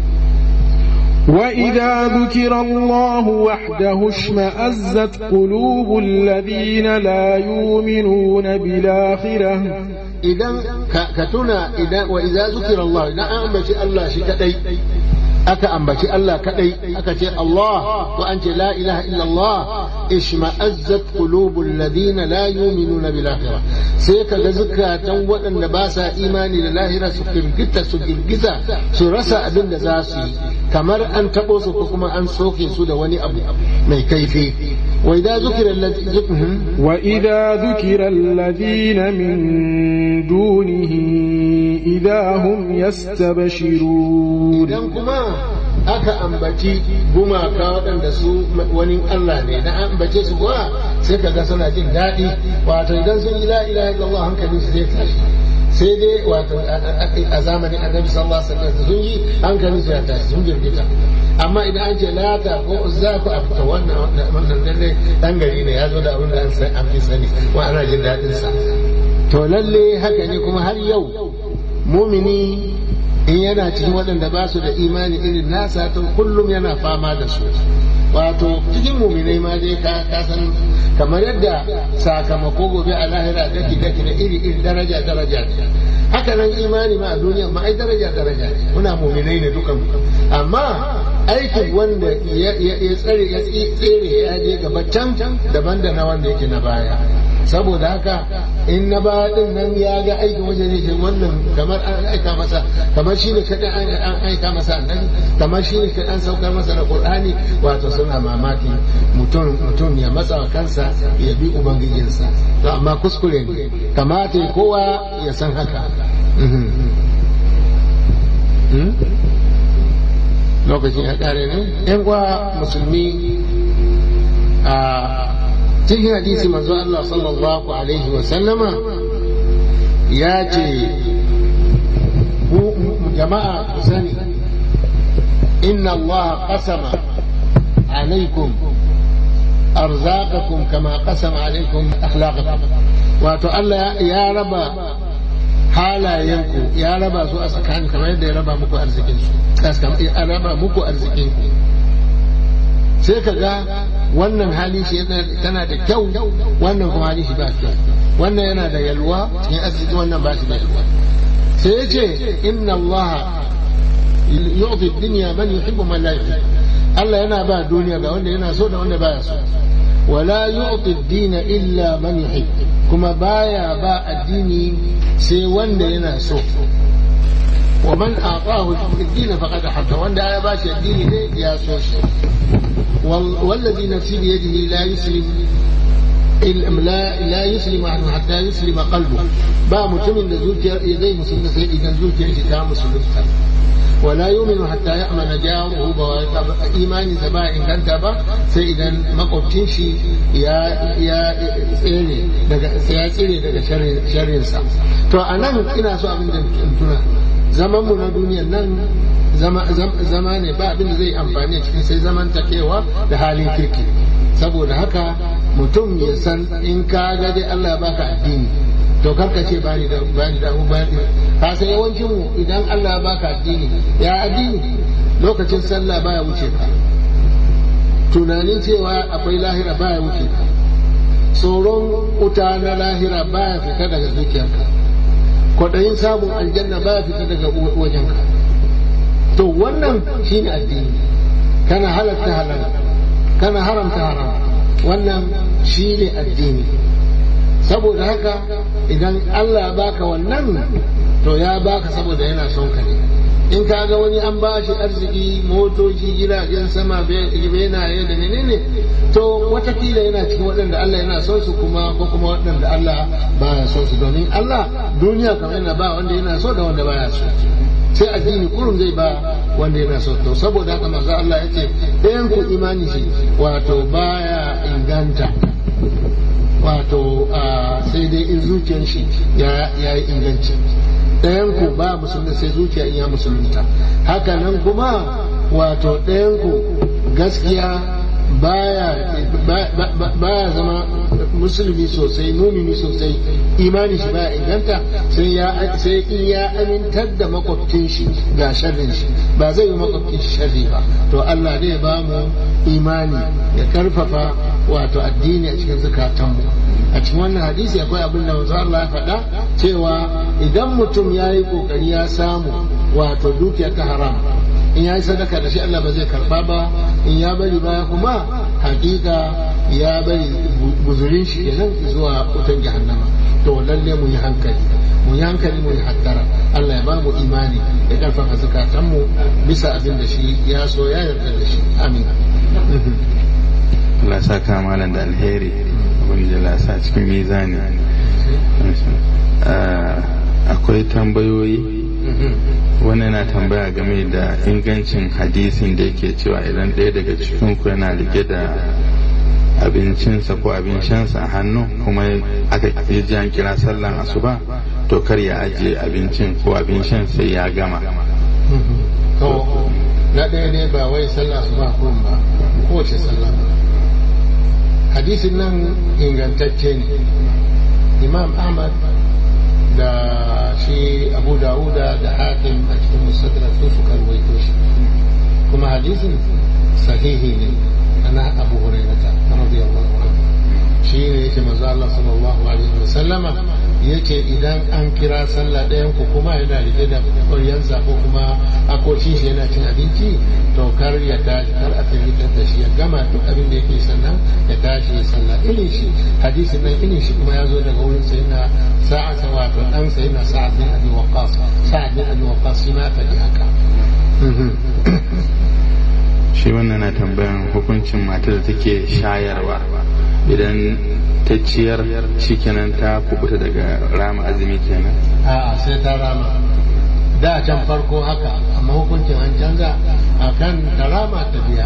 وإذا ذكر الله وحده اشمأزت قلوب الذين لا يؤمنون بالآخرة idan ka ka tuna idan wa idza zukira Allah idan an ambaci Allah shi kadai aka ambaci Allah kadai aka ce Allah ko an ce la ilaha illa Allah ishma'azzat qulubul ladina la yu'minuna bil akhirah sai kaga zukatan waɗanda ba sa imani da lahira su firgita su girgiza su rasa abin da za su yi kamar an tabo su ko kuma an soke su da wani abu mai kaifi wa idza zukira alladhi وإذا ذكر الذين من دونه إذا هم يستبشرون idan kuma aka ambaci gumaka waɗanda su wani Allah ne na ambace su kuwa sai ka ga suna jin daɗi wato idan sun yi la ilaha illallah hankalin su zai tashi sai dai wato a zamanin annabi sallallahu alaihi wasallam sun yi hankalin su ya tashi sun girgita amma idan an ce lata ko uzza ko a fita wannan wannan lalle dan gari ne ya zo da abin da an san an fi sani wa ana jin daɗin sa to lalle haka ne kuma har yau mumini in yana cikin waɗanda ba su da imani irin nasa to kullum yana fama da su wato cikin muminai ma dai ka ka san kamar yadda sakamako gobe a lahira daki daki da iri iri daraja daraja ce haka nan imani ma a duniya ma ai daraja daraja ne muna muminai ne dukan amma aikin wanda ya tsare ya tsere ya je gaba can daban da na wanda yake na baya saboda haka in na baya din nan ya ga aikin wanda ne ke wannan kamar an aika masa kamar shi ne kaɗan an aika masa annabi kamar shi ne kaɗan saukar masa da qur'ani wato suna mamaki mutum mutum ya matsa kansa ya bi ubangijinsa to amma kuskure ne kamata kowa ya san haka lokacin ya kare ne yan uwa musulmi a cikin hadisi manzo Allah sallallahu alaihi wa sallama ya ce jama'a ku sani inna Allah qasama alaikum arzaqakum kama qasama alaikum akhlaqakum wato Allah ya raba halayenku ya raba su a tsakanin kamar yadda ya raba muku arzikinsu ya raba muku arzikinku sai ka ga wannan hali shi tana da kyau wannan kuma hali shi ba kyau wannan yana da yalwa cikin arziki wannan ba shi da yalwa sai ya ce inna Allah yu'ti dunya man yuhibbu man la yuhibbu Allah yana ba duniya ga wanda yana so da wanda baya so wala yu'ti ad-dina illa man yuhibbu kuma baya ba addini sai wanda yana so wa man aqahu ad-din faqad habba wanda ya bashi addini ne ya so shi wallazi nafsi bi yadihi la yuslim لا لا يسلم عنه حتى يسلم قلبه با متمن da zuciyar zai musulunta sai idan zuciyar shi ta musulunta ولا يؤمن حتى يأمن جاره بوائقه إيماني سبا إن كانت با سيدا مقبتين شي يا يا tsere daga ya tsere daga sharrin sa to anan ina so abin da tuna zaman mu na duniyar nan zama ne ba abin da zai amfani cikin sai zaman takewa da halin kirki saboda haka mutum ya san in ka ga dai Allah ya baka addini to karka ce bani da bani da bani ka san yawancin mu idan Allah ya baka addini ya addini lokacin sallah baya wuce ka tunanin cewa akwai lahira baya wuce ka tsoron wuta na lahira baya fita daga zuciyarka kwaɗayin samun aljanna baya fita daga wajenka to wannan shine addini kana halatta halal kana haramta haram wannan shine addini saboda haka idan Allah ya baka wannan to ya baka saboda yana son ka ne in ka ga wani an ba shi arziki motoci jiragen sama benaye da menene to watakila yana cikin waɗanda Allah yana son su kuma ko kuma waɗanda Allah baya son su domin Allah duniya kamar yana ba wanda yana so da wanda baya so sai addini kurun zai ba wanda yana so to saboda haka manzo Allah yace ɗayan ku imani shi wato baya inganta wato sai dai in zuciyar shi ya yi inganci ɗayan ku ba musulmi sai zuciya in ya musulunta haka nan kuma wato ɗayan ku gaskiya baya baya zama musulmi sosai mumini sosai imani shi baya inganta sai ya sai in ya amintar da makwabcin shi ga sharrin shi ba zai yi makwabcin shi sharri ba to Allah zai ba mu imani ya karfafa wato addini a cikin zukatanmu a cikin wannan hadisi akwai abin da wanzu Allah ya faɗa cewa idan mutum ya yi ƙoƙari ya samu wato dukiya ta haram in ya yi sadaka da shi Allah ba zai karba ba in ya bari baya kuma hakika ya bari guzurin shi kenan zuwa wutan jahannama to lalle mu yi hankali mu yi hankali mu yi hattara Allah ya ba mu imani ya karfafa zukatanmu bisa abin da shi ya so ya yarda da shi amin Allah sa ka malam da alheri wani da lasa cikin mizani akwai tambayoyi wani na tambaya game da ingancin hadisin da yake cewa idan ɗaya daga cikin ku yana rike da abincinsa ko abincinsa a hannu kuma aka ji an kira sallan asuba to kar ya ajiye abincin ko abincin sai ya gama to na ɗaya ne ba wai sallah su ba kurun ba kowace sallah hadisin nan ingantacce ne imam ahmad da shi abu dawuda da hakim a cikin musadrak su suka ruwaito shi kuma hadisin sahihi ne ana abu hurairata radiyallahu anhu shi ne yake manzo Allah sallallahu alaihi wasallama yace idan an kira sallah ɗayan ku kuma yana rike da ƙwaryansa ko kuma akocin shi yana cin abinci to kar ya tashi kar a firgitar da shi ya gama duk abin da yake sannan ya tashi ya sallah irin shi hadisin nan irin shi kuma ya zo daga wurin sayyidina sa'ad wato dan sayyidina sa'ad bin abi waqqas sa'ad bin abi waqqas shi ma faɗi haka shi wannan na tambayan hukuncin matar da take shayarwa idan ta ciyar shikenan ta kubuta daga rama azumi kenan a'a sai ta rama da can farko haka amma hukuncin an canza akan ta rama ta biya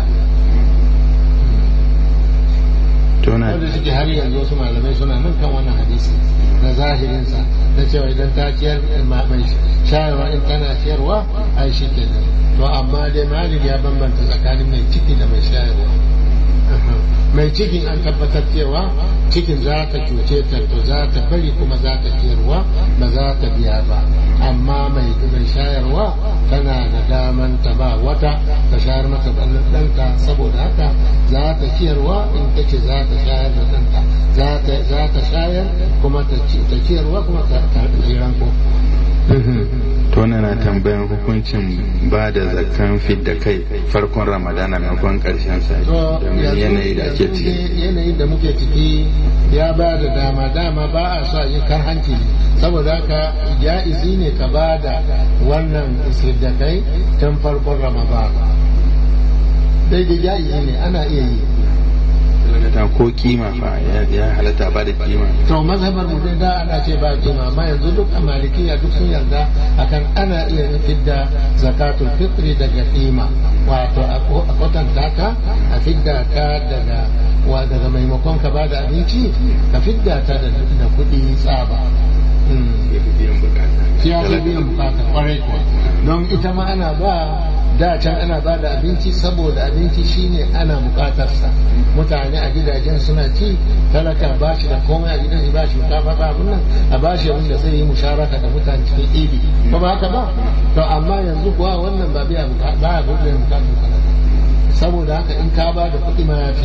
tona wanda suke har yanzu wasu malamai suna nan kan wannan hadisi na zahirinsa na cewa idan ta ciyar ma- mai shayarwa in tana ciyarwa ai shi kenan to amma dai malik ya bambanta tsakanin mai ciki da mai shayarwa mai cikin an tabbatar cewa cikin za ta cuce ta to za ta bari kuma za ta ciyarwa ba za ta biya ba amma mai mai shayarwa tana da daman ta ba wata ta shayar mata ɗan ɗanta saboda haka za ta ciyarwa in ta ce za ta shayar da ɗanta za ta za ta shayar kuma ta ci- ta ciyarwa kuma ta ta jiran ko tona na tambayan hukuncin ba da zakan fidda kai farkon ramadana maimakon karshen sa to domin yanzu- yanayi da ake yanzu ciki dai yanayin da muke ciki ya ba da dama dama ba a so a yi karhanci ne saboda haka ja'izi ne ka ba da wannan kai tun farkon ramadan daidai ja'izi ne ana iya yi ta ko kima fa ya- ya halatta ba da kima to mazhabar mu dai da ana ce ba kima amma yanzu duk a malikiya duk sun yarda akan ana iya fidda zakatul fitri daga kima wato a ko- a kwatanta ka a fidda ta daga wa daga maimakon ka bada abinci ka fidda ta da da kuɗi tsaba Mm. shi ya fi biyan bukata kwarai kuwa don ita ma ana ba da can ana ba da abinci saboda abinci shine ana bukatarsa mutane a gidajen suna ci talaka ba shi da komai a gidan shi ba shi shinkafa ba abin nan a ba shi abin da zai yi musharaka da mutane cikin ibi ba ba haka ba to amma yanzu kuwa wannan ba biya buka- ba ya biyan bukatun talaka saboda haka in ka ba da kuɗi ma ya fi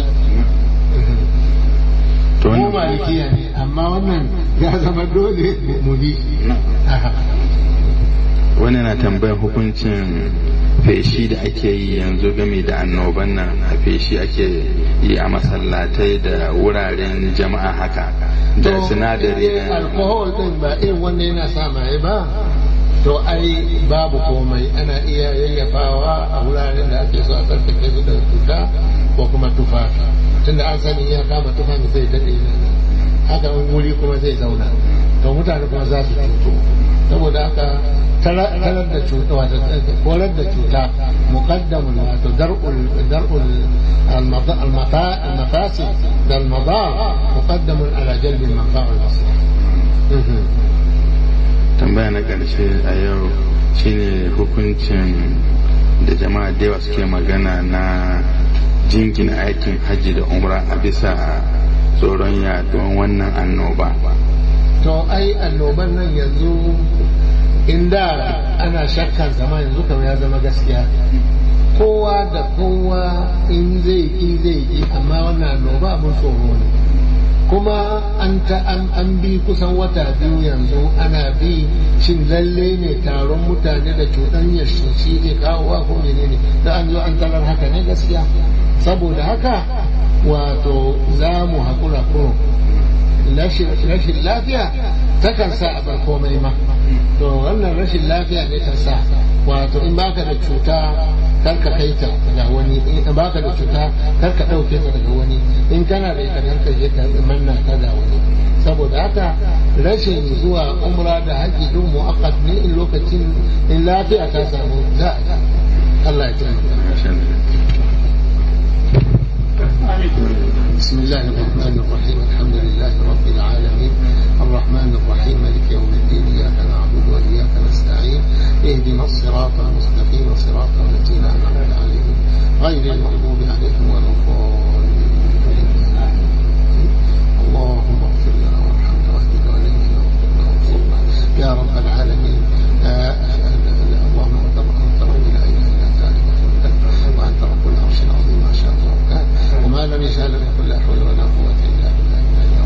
to mu wannan malikiya ne amma wannan ya zama dole mu bi Aha. wani na tambayan hukuncin feshi da ake yi yanzu game da annoban nan a feshi ake yi a masallatai da wuraren jama'a haka da To, sinadari in dai na alkohol din ba irin wanda yana sa maye ba to ai babu komai ana iya yayyafawa a wuraren da ake so a tsarkake su da cuta ko kuma tufafi tunda an sani ya kama tufafi zai daɗe nan haka in wuri kuma zai zauna to mutane kuma za su cuto saboda haka tara- tarar da cuta wato korar da cuta muqaddamun wato dar'ul dar'ul المض- المفا- المفاسد ده المضار مقدم على جلب المنفعة والمصلحة tambaya na ƙarshe a yau shine hukuncin da jama'a da yawa suke magana na jingina aikin hajji da umra a bisa tsoron yaduwan wannan annoba to ai annoban nan yanzu inda ana shakkan zama yanzu kamar ya zama gaskiya kowa da kowa in zai ki zai ki amma wannan annoba abin tsoro ne kuma an ta an, an bi kusan wata biyu yanzu ana bi shin lalle ne taron mutane da cuɗanyar shi shi zai kawo wa ko menene da an zo an tarar haka ne gaskiya saboda haka wato za mu haƙura kurum rashin rashin lafiya takan sa a bar komai ma to wannan rashin lafiya ne ta sa wato in baka da cuta kar ka kai ta ga wani in baka da cuta kar ka ɗauke ta daga wani in kana da ita kar ka je ka manna ta ga wani saboda haka rashin zuwa umra da haji duk mu'aqqat ne in lokacin in lafiya ta samu za a yi Allah ya taimaka بسم الله الرحمن الرحيم الحمد لله رب العالمين الرحمن الرحيم مالك يوم الدين اياك نعبد واياك نستعين اهدنا الصراط المستقيم صراط الذين انعمت عليهم غير المغضوب عليهم ولا الضالين اللهم اغفر لنا وارحمنا واهدنا والينا وارزقنا وانصرنا يا رب العالمين آه، اللهم انت انت رب لا اله الا انت عليك وانت رب العرش العظيم ما شاء الله وكان وما لم يشاء لم يكن لا حول ولا قوه الا بالله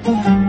الله